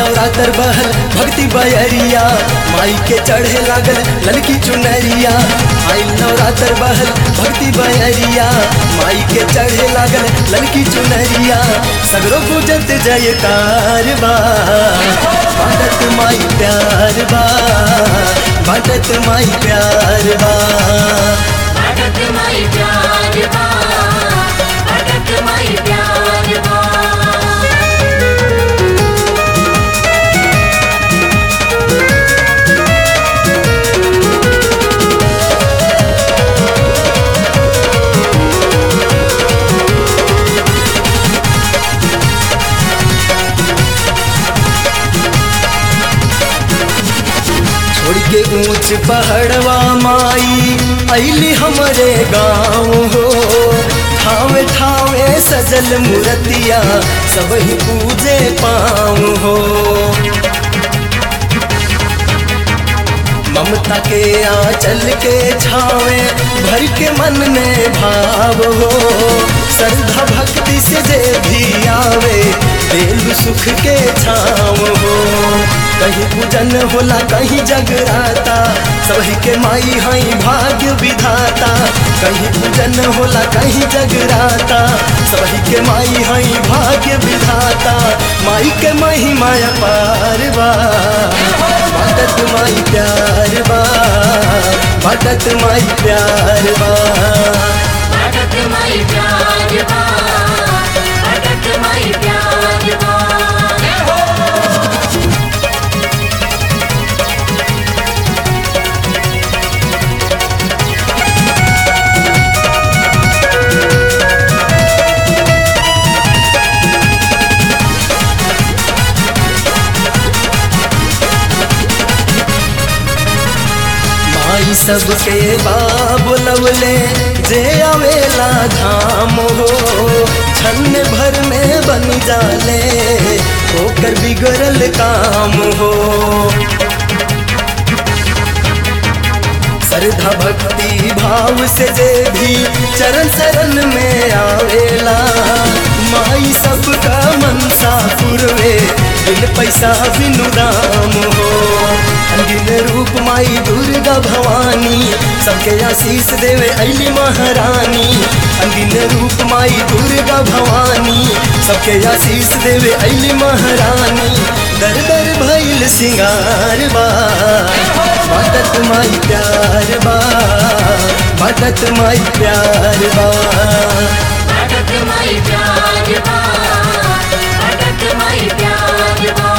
नवरात्र बहल भक्ति बयरिया माई के चढ़े लागल ललकी चुनरिया आई नवरात्र बहल भक्ति बयरिया माई के चढ़े लागल ललकी चुनरिया सगरो गुजत जयकार बा बाटत माई प्यार बा बाटत माई प्यार बा भटक माई प्यार बा भटक माई प्यार बा छोड़ के ऊंच पहाड़वा माई अली हमरे गाँव हो ठावे ठावे सजल मूर्तिया सब ही पूजे पाँव हो ममता के आंचल के छावे भर के मन में भाव हो श्रद्धा भक्ति से जे भी आवे दिल सुख के छाव हो कहीं पूजन होला कहीं जगराता सभी के माई हई भाग्य विधाता कहीं पूजन होला कहीं जगराता सभी के माई हई भाग्य विधाता माई के महिमा पार बा बाटत माई प्यार बा बाटत माई प्यार बा भटक माई प्यार बा भटक माई प्यार बा माई सबके बाबुलवले जे आवेला धाम हो छन्न भर में बन जाले होकर बिगड़ल काम हो श्रद्धा भक्ति भाव से जे भी चरण शरण में आवेला माई सबका मनसा पुरवे बिन पैसा बिनु दाम हो अनगिन रूप माई दुर्गा भवानी सबके आशीष देवे अली महारानी अनगिन रूप माई दुर्गा भवानी सबके आशीष देवे अली महारानी दर दर भैल सिंगार बा बाटत माई प्यार बा बाटत माई प्यार बा भटक माई प्यार बा भटक माई प्यार बा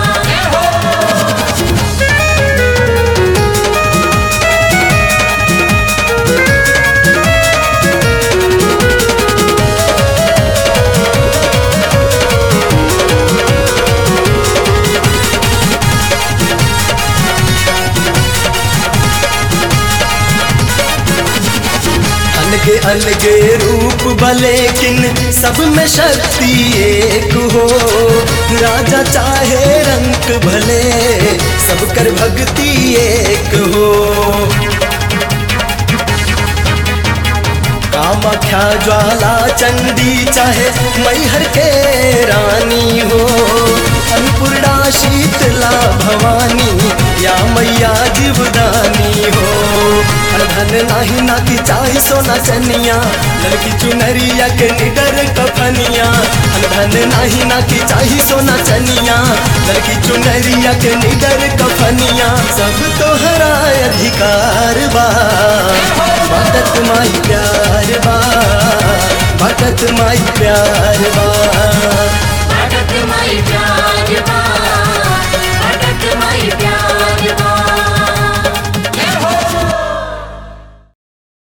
अलगे अलगे रूप भले किन सब में शक्ति एक हो राजा चाहे रंग भले सब कर भक्ति एक हो कामाख्या ज्वाला चंडी चाहे मैहर के रानी हो अन्नपूर्णा शीतला भवानी या मैया जीवदानी हो धन नाही ना की चाही सोना चनिया लड़की चुनरिया के निडर कफनिया धन नाही ना की चाही सोना चनिया लड़की चुनरिया के निडर कफनिया सब तोहरा अधिकार बा बाटत माई प्यार बा बाटत माई प्यार बा भटक माई प्यार